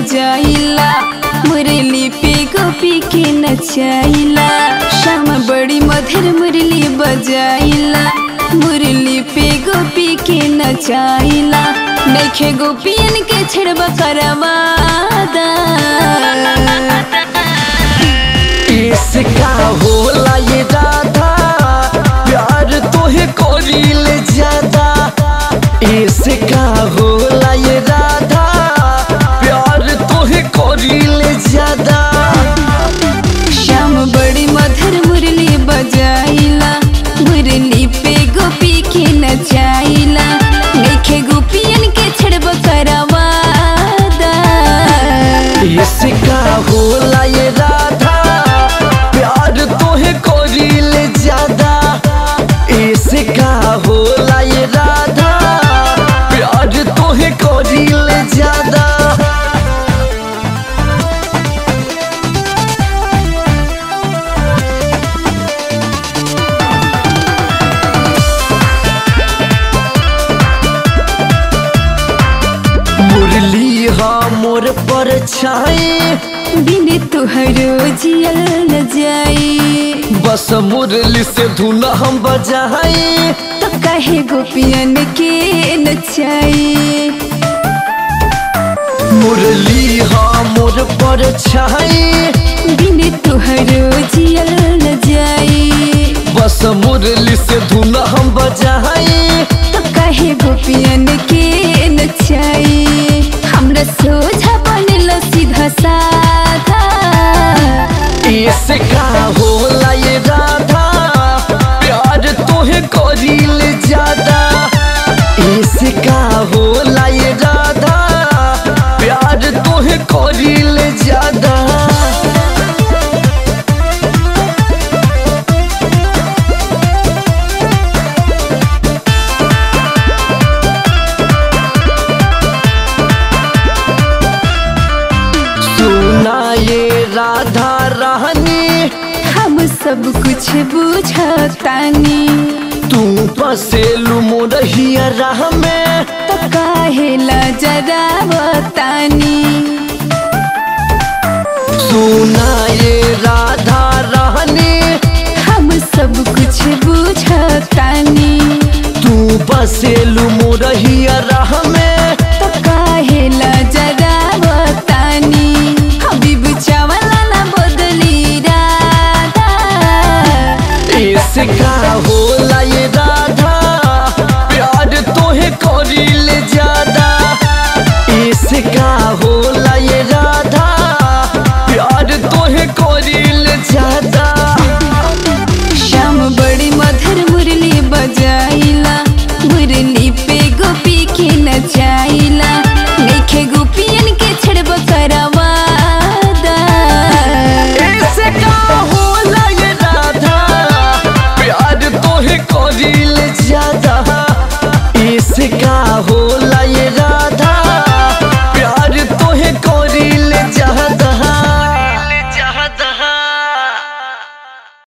बजाइला मुरली पे गोपी के नचाइला श्याम बड़ी मधुर मुरली बजाइला मुरली पे गोपी के नचाइला नैखे गोपियन के छेड़बा करवादा इसका होला ये राधा प्यार तोहे कोरिल ज्यादा इसका होला ये राधा प्यार तोहे कोरिल ज्यादा श्याम बड़ी मधुर मुरली बजाइला मुरली पे गोपी के नचाइला नैखे गोपियन के छेड़बा करवादा इसका होला ये राधा प्यार तोहे कोरिल ज्यादा इसका होला ये राधा प्यार तोहे कोरिल ज्यादा मुरली हा मोर पर छाए बिन तुहरो जियल न जाई बस मुरली से धुन हम बजाए तो कहे गोपियन के नचाई मुरली हा मोर पर छाए बिन तुहरो जियल न जाई बस मुरली से धुन हम बजाए तो कहे गोपियन के नचाई हमरा सोझा बनल सीधा साधा इसका होला ये राधा प्यार तोहे करिल ज्यादा इसका होला ये राधा प्यार तोहे करिल ज्यादा सुना ये राधा रानी हम सब कुछ बुझतानी तू पसेलू मोरहिया राह में तो काहेला जरा बतानी सुना ये राधा रानी हम सब कुछ बुझतानी तू पसेलू मोरहिया राह में तो काहेला जरा बतानी हबीब चावला ना बदली राधा इसका होला ये